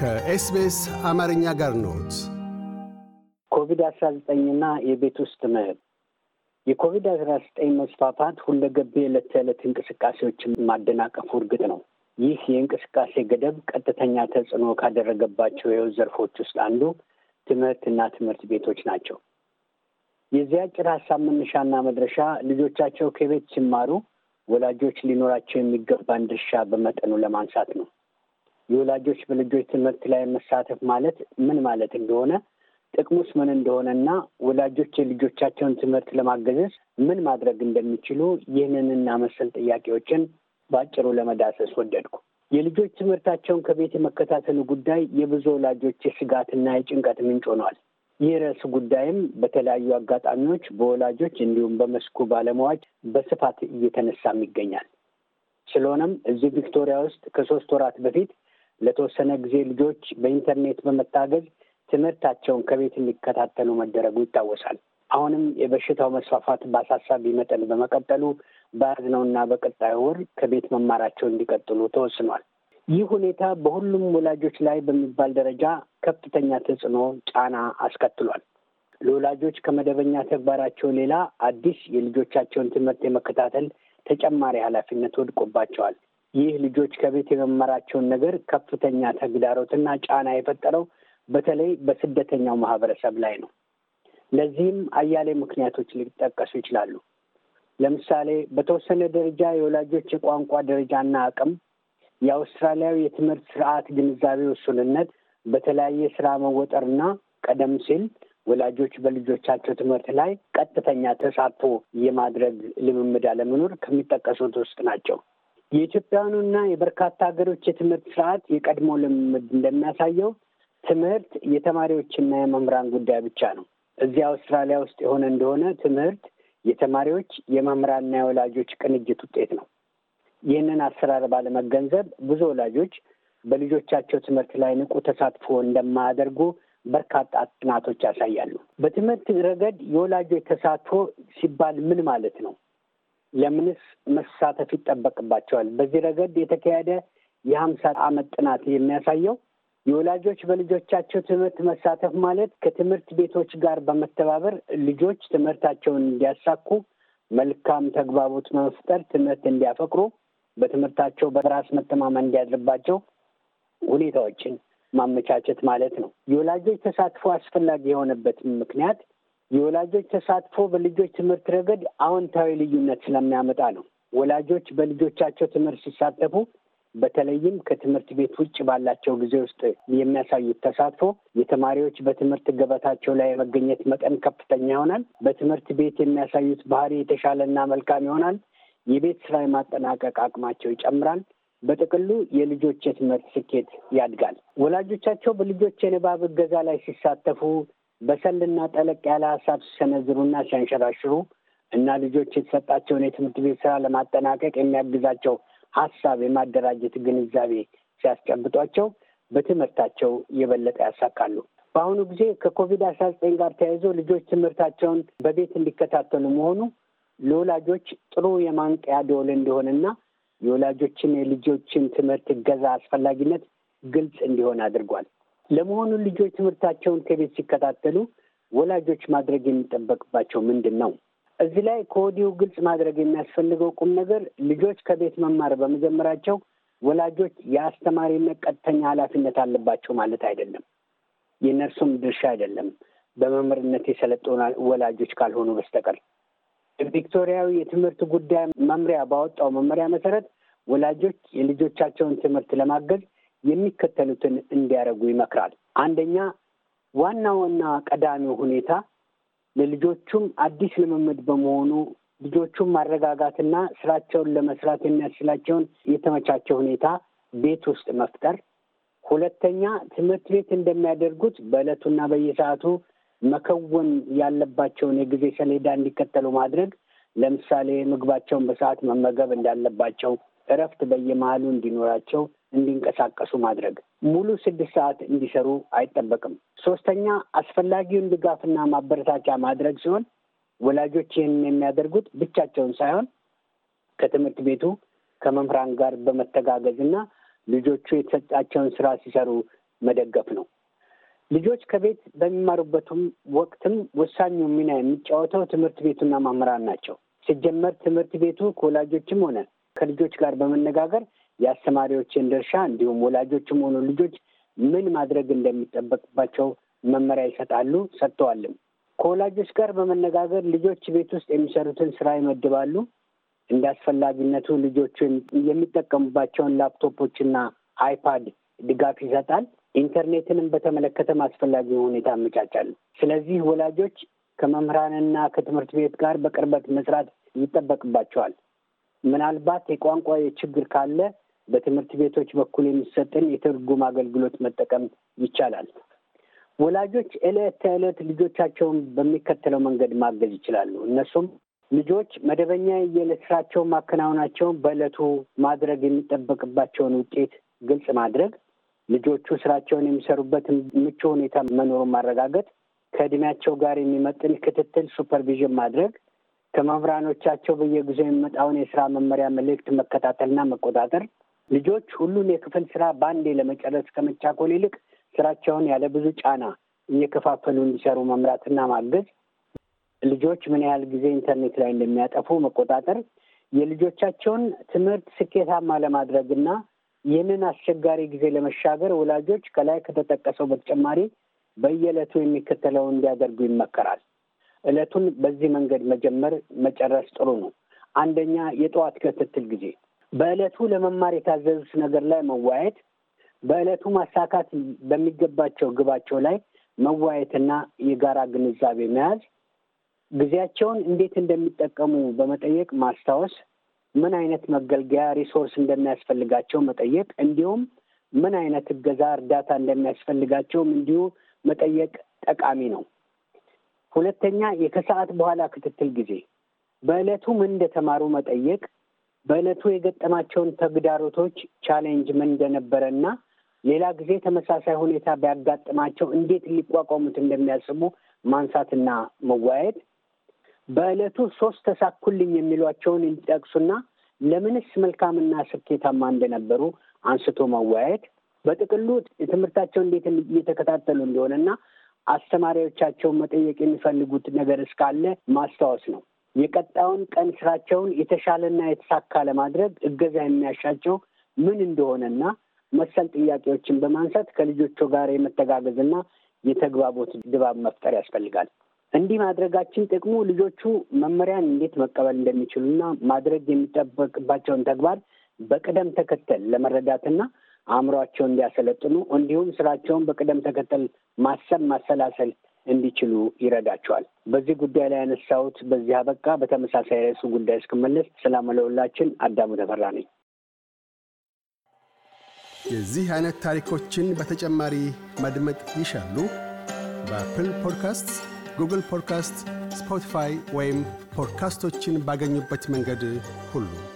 ከኤስቢኤስ አማርኛ ጋር ኖት። ኮቪድ አስራ ዘጠኝና የቤት ውስጥ ትምህርት የኮቪድ አስራ ዘጠኝ መስፋፋት ሁለገብ የዕለት ተዕለት እንቅስቃሴዎችን ማደናቀፉ እርግጥ ነው። ይህ የእንቅስቃሴ ገደብ ቀጥተኛ ተጽዕኖ ካደረገባቸው የህይወት ዘርፎች ውስጥ አንዱ ትምህርትና ትምህርት ቤቶች ናቸው። የዚህ አጭር ሀሳብ መነሻና መድረሻ ልጆቻቸው ከቤት ሲማሩ ወላጆች ሊኖራቸው የሚገባን ድርሻ በመጠኑ ለማንሳት ነው። የወላጆች በልጆች ትምህርት ላይ መሳተፍ ማለት ምን ማለት እንደሆነ፣ ጥቅሙስ ምን እንደሆነና ወላጆች የልጆቻቸውን ትምህርት ለማገዘዝ ምን ማድረግ እንደሚችሉ ይህንንና መሰል ጥያቄዎችን በአጭሩ ለመዳሰስ ወደድኩ። የልጆች ትምህርታቸውን ከቤት የመከታተሉ ጉዳይ የብዙ ወላጆች የስጋትና የጭንቀት ምንጭ ሆኗል። ይህ ርዕስ ጉዳይም በተለያዩ አጋጣሚዎች በወላጆች እንዲሁም በመስኩ ባለሙያዎች በስፋት እየተነሳም ይገኛል። ስለሆነም እዚህ ቪክቶሪያ ውስጥ ከሶስት ወራት በፊት ለተወሰነ ጊዜ ልጆች በኢንተርኔት በመታገዝ ትምህርታቸውን ከቤት እንዲከታተሉ መደረጉ ይታወሳል። አሁንም የበሽታው መስፋፋት በአሳሳቢ መጠን በመቀጠሉ በያዝነውና በቀጣዩ ወር ከቤት መማራቸው እንዲቀጥሉ ተወስኗል። ይህ ሁኔታ በሁሉም ወላጆች ላይ በሚባል ደረጃ ከፍተኛ ተጽዕኖ፣ ጫና አስከትሏል። ለወላጆች ከመደበኛ ተግባራቸው ሌላ አዲስ የልጆቻቸውን ትምህርት የመከታተል ተጨማሪ ኃላፊነት ወድቆባቸዋል። ይህ ልጆች ከቤት የመማራቸውን ነገር ከፍተኛ ተግዳሮትና ጫና የፈጠረው በተለይ በስደተኛው ማህበረሰብ ላይ ነው። ለዚህም አያሌ ምክንያቶች ሊጠቀሱ ይችላሉ። ለምሳሌ በተወሰነ ደረጃ የወላጆች የቋንቋ ደረጃና አቅም፣ የአውስትራሊያዊ የትምህርት ስርዓት ግንዛቤ ውሱንነት፣ በተለያየ ስራ መወጠርና ቀደም ሲል ወላጆች በልጆቻቸው ትምህርት ላይ ቀጥተኛ ተሳትፎ የማድረግ ልምምድ አለመኖር ከሚጠቀሱት ውስጥ ናቸው። የኢትዮጵያውያኑና የበርካታ ሀገሮች የትምህርት ስርዓት የቀድሞ ልምምድ እንደሚያሳየው ትምህርት የተማሪዎችና የመምህራን ጉዳይ ብቻ ነው። እዚህ አውስትራሊያ ውስጥ የሆነ እንደሆነ ትምህርት የተማሪዎች የመምህራንና የወላጆች ቅንጅት ውጤት ነው። ይህንን አሰራር ባለመገንዘብ ብዙ ወላጆች በልጆቻቸው ትምህርት ላይ ንቁ ተሳትፎ እንደማያደርጉ በርካታ ጥናቶች ያሳያሉ። በትምህርት ረገድ የወላጆች ተሳትፎ ሲባል ምን ማለት ነው? ለምንስ መሳተፍ ይጠበቅባቸዋል? በዚህ ረገድ የተካሄደ የሀምሳ ዓመት ጥናት የሚያሳየው የወላጆች በልጆቻቸው ትምህርት መሳተፍ ማለት ከትምህርት ቤቶች ጋር በመተባበር ልጆች ትምህርታቸውን እንዲያሳኩ፣ መልካም ተግባቦት መፍጠር፣ ትምህርት እንዲያፈቅሩ፣ በትምህርታቸው በራስ መተማመን እንዲያድርባቸው ሁኔታዎችን ማመቻቸት ማለት ነው። የወላጆች ተሳትፎ አስፈላጊ የሆነበት ምክንያት የወላጆች ተሳትፎ በልጆች ትምህርት ረገድ አዎንታዊ ልዩነት ስለሚያመጣ ነው። ወላጆች በልጆቻቸው ትምህርት ሲሳተፉ በተለይም ከትምህርት ቤት ውጭ ባላቸው ጊዜ ውስጥ የሚያሳዩት ተሳትፎ የተማሪዎች በትምህርት ገበታቸው ላይ የመገኘት መጠን ከፍተኛ ይሆናል። በትምህርት ቤት የሚያሳዩት ባህሪ የተሻለና መልካም ይሆናል። የቤት ስራ የማጠናቀቅ አቅማቸው ይጨምራል። በጥቅሉ የልጆች የትምህርት ስኬት ያድጋል። ወላጆቻቸው በልጆች የንባብ እገዛ ላይ ሲሳተፉ በሰልና ጠለቅ ያለ ሀሳብ ሲሰነዝሩና ሲያንሸራሽሩ እና ልጆች የተሰጣቸውን የትምህርት ቤት ስራ ለማጠናቀቅ የሚያግዛቸው ሀሳብ የማደራጀት ግንዛቤ ሲያስጨብጧቸው በትምህርታቸው የበለጠ ያሳካሉ። በአሁኑ ጊዜ ከኮቪድ አስራ ዘጠኝ ጋር ተያይዞ ልጆች ትምህርታቸውን በቤት እንዲከታተሉ መሆኑ ለወላጆች ጥሩ የማንቂያ ደወል እንደሆነና የወላጆችን የልጆችን ትምህርት እገዛ አስፈላጊነት ግልጽ እንዲሆን አድርጓል። ለመሆኑ ልጆች ትምህርታቸውን ከቤት ሲከታተሉ ወላጆች ማድረግ የሚጠበቅባቸው ምንድን ነው? እዚህ ላይ ከወዲሁ ግልጽ ማድረግ የሚያስፈልገው ቁም ነገር ልጆች ከቤት መማር በመጀመራቸው ወላጆች የአስተማሪነት ቀጥተኛ ኃላፊነት አለባቸው ማለት አይደለም። የእነርሱም ድርሻ አይደለም፣ በመምህርነት የሰለጠኑ ወላጆች ካልሆኑ በስተቀር። ቪክቶሪያዊ የትምህርት ጉዳይ መምሪያ ባወጣው መመሪያ መሰረት ወላጆች የልጆቻቸውን ትምህርት ለማገዝ የሚከተሉትን እንዲያደርጉ ይመክራል። አንደኛ፣ ዋና ዋና ቀዳሚው ሁኔታ ለልጆቹም አዲስ ልምምድ በመሆኑ ልጆቹን ማረጋጋትና ስራቸውን ለመስራት የሚያስችላቸውን የተመቻቸ ሁኔታ ቤት ውስጥ መፍጠር። ሁለተኛ ትምህርት ቤት እንደሚያደርጉት በዕለቱና በየሰዓቱ መከወን ያለባቸውን የጊዜ ሰሌዳ እንዲከተሉ ማድረግ። ለምሳሌ ምግባቸውን በሰዓት መመገብ እንዳለባቸው፣ እረፍት በየመሀሉ እንዲኖራቸው፣ እንዲንቀሳቀሱ ማድረግ። ሙሉ ስድስት ሰዓት እንዲሰሩ አይጠበቅም። ሶስተኛ አስፈላጊውን ድጋፍና ማበረታቻ ማድረግ ሲሆን ወላጆች ይህንን የሚያደርጉት ብቻቸውን ሳይሆን ከትምህርት ቤቱ ከመምህራን ጋር በመተጋገዝ እና ልጆቹ የተሰጣቸውን ስራ ሲሰሩ መደገፍ ነው። ልጆች ከቤት በሚማሩበትም ወቅትም ወሳኙ ሚና የሚጫወተው ትምህርት ቤቱና መምህራን ናቸው። ሲጀመር ትምህርት ቤቱ ከወላጆችም ሆነ ከልጆች ጋር በመነጋገር የአስተማሪዎችን ድርሻ እንዲሁም ወላጆችም ሆኑ ልጆች ምን ማድረግ እንደሚጠበቅባቸው መመሪያ ይሰጣሉ፣ ሰጥተዋልም። ከወላጆች ጋር በመነጋገር ልጆች ቤት ውስጥ የሚሰሩትን ስራ ይመድባሉ። እንደ አስፈላጊነቱ ልጆቹ የሚጠቀሙባቸውን ላፕቶፖችና አይፓድ ድጋፍ ይሰጣል። ኢንተርኔትንም በተመለከተም አስፈላጊ ሁኔታ አመቻቻሉ። ስለዚህ ወላጆች ከመምህራንና ከትምህርት ቤት ጋር በቅርበት መስራት ይጠበቅባቸዋል። ምናልባት የቋንቋ ችግር ካለ በትምህርት ቤቶች በኩል የሚሰጥን የትርጉም አገልግሎት መጠቀም ይቻላል። ወላጆች ዕለት ተዕለት ልጆቻቸውን በሚከተለው መንገድ ማገዝ ይችላሉ። እነሱም ልጆች መደበኛ የዕለት ስራቸውን ማከናወናቸውን በዕለቱ ማድረግ የሚጠበቅባቸውን ውጤት ግልጽ ማድረግ፣ ልጆቹ ስራቸውን የሚሰሩበት ምቹ ሁኔታ መኖሩን ማረጋገጥ፣ ከእድሜያቸው ጋር የሚመጥን ክትትል ሱፐርቪዥን ማድረግ፣ ከመምህራኖቻቸው በየጊዜው የሚመጣውን የስራ መመሪያ መልእክት መከታተልና መቆጣጠር፣ ልጆች ሁሉን የክፍል ስራ በአንዴ ለመጨረስ ከመቻኮል ይልቅ ስራቸውን ያለ ብዙ ጫና እየከፋፈሉ እንዲሰሩ መምራትና ማገዝ፣ ልጆች ምን ያህል ጊዜ ኢንተርኔት ላይ እንደሚያጠፉ መቆጣጠር፣ የልጆቻቸውን ትምህርት ስኬታማ ለማድረግና ይህንን አስቸጋሪ ጊዜ ለመሻገር ወላጆች ከላይ ከተጠቀሰው በተጨማሪ በየዕለቱ የሚከተለውን እንዲያደርጉ ይመከራል። ዕለቱን በዚህ መንገድ መጀመር መጨረስ ጥሩ ነው። አንደኛ፣ የጠዋት ክትትል ጊዜ በዕለቱ ለመማር የታዘዙት ነገር ላይ መዋየት፣ በዕለቱ ማሳካት በሚገባቸው ግባቸው ላይ መዋየትና የጋራ ግንዛቤ መያዝ፣ ጊዜያቸውን እንዴት እንደሚጠቀሙ በመጠየቅ ማስታወስ፣ ምን አይነት መገልገያ ሪሶርስ እንደሚያስፈልጋቸው መጠየቅ፣ እንዲሁም ምን አይነት እገዛ እርዳታ እንደሚያስፈልጋቸውም እንዲሁ መጠየቅ ጠቃሚ ነው። ሁለተኛ የከሰዓት በኋላ ክትትል ጊዜ በዕለቱ ምን እንደተማሩ መጠየቅ፣ በዕለቱ የገጠማቸውን ተግዳሮቶች ቻሌንጅ ምን እንደነበረ እና ሌላ ጊዜ ተመሳሳይ ሁኔታ ቢያጋጥማቸው እንዴት ሊቋቋሙት እንደሚያስቡ ማንሳትና መወያየት፣ በዕለቱ ሶስት ተሳኩልኝ የሚሏቸውን እንዲጠቅሱና ለምንስ መልካምና ስኬታማ እንደነበሩ አንስቶ መወያየት፣ በጥቅሉ ትምህርታቸው እንዴት እየተከታተሉ እንደሆነና አስተማሪዎቻቸውን መጠየቅ የሚፈልጉት ነገር እስካለ ማስታወስ ነው። የቀጣዩን ቀን ስራቸውን የተሻለና የተሳካ ለማድረግ እገዛ የሚያሻቸው ምን እንደሆነና መሰል ጥያቄዎችን በማንሳት ከልጆቹ ጋር የመተጋገዝና የተግባቦት ድባብ መፍጠር ያስፈልጋል። እንዲህ ማድረጋችን ጥቅሙ ልጆቹ መመሪያን እንዴት መቀበል እንደሚችሉና ማድረግ የሚጠበቅባቸውን ተግባር በቅደም ተከተል ለመረዳትና አእምሯቸውን እንዲያሰለጥኑ እንዲሁም ስራቸውን በቅደም ተከተል ማሰብ ማሰላሰል እንዲችሉ ይረዳቸዋል። በዚህ ጉዳይ ላይ ያነሳሁት በዚህ አበቃ። በተመሳሳይ ርዕሱ ጉዳይ እስክመለስ ሰላም ለሁላችን። አዳሙ ተፈራ ነኝ። የዚህ አይነት ታሪኮችን በተጨማሪ ማድመጥ ይሻሉ? በአፕል ፖድካስት፣ ጉግል ፖድካስት፣ ስፖቲፋይ ወይም ፖድካስቶችን ባገኙበት መንገድ ሁሉ